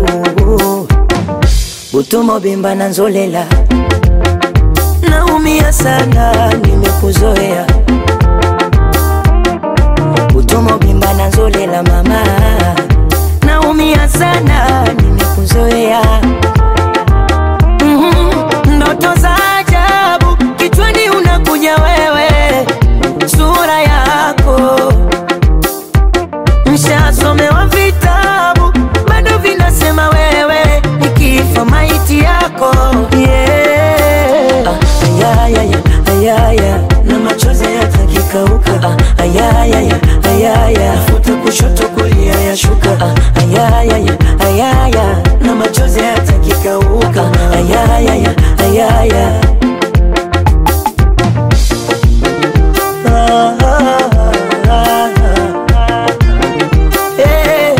utumo bimba na nzolela naumia sana nimekuzoea utumo bimba na nzolela mama naumia sana nimekuzoea Mhm, ndoto za ajabu kichwani unakuja wewe sura yako mshasomewa vitabu bado vinasema wewe nikifa maiti yako yeah. ah, ayayaya, ayaya, na machozi yatakikauka ah, ayayaya, ayaya, futa kushoto kulia yashuka ah, ayayaya, ayaya, na machozi yatakikauka ah, ayayaya, ayaya. Ah, ah, ah, ah. Eh.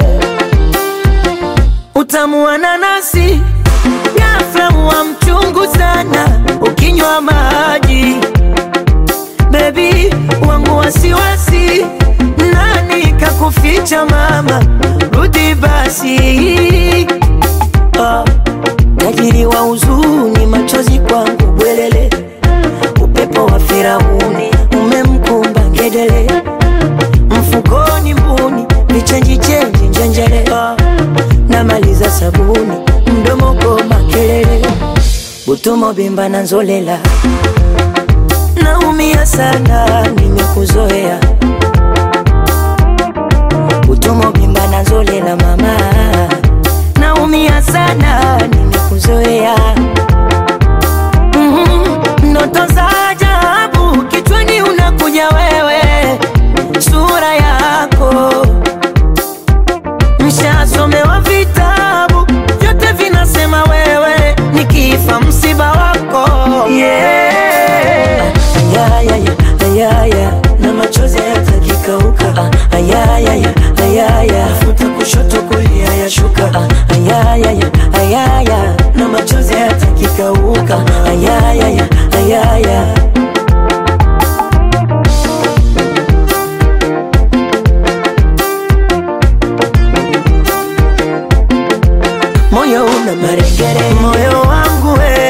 Utamu wa nanasi ghafla huwa mchungu sana ukinywa maji. Bebi wangu wasiwasi, nani kakuficha mama? Rudi basi. Ah, tajiri wa huzuni, machozi kwangu bwelele, upepo wa Firauni umemkumba ngedele mfukoni mbuni vichenji chenji njenjele Ah, namaliza sabuni mdomo goma kelele butumo bimba na nzolela naumia sana nimekuzoea butumo bimba na nzolela mama naumia sana nimekuzoea Mhm, ndoto za ajabu kichwani unakuja wewe sura yako mshasomewa vitabu vyote vinasema wewe nikifa msiba wako yeah. ayayaya, ayaya, na machozi yatakikauka ah, ayayaya, ayaya, futa kushoto kulia yashuka ah, ayayaya, ayaya, na machozi yatakikauka ayayaya, ayaya. moyo una marekere, moyo wangu we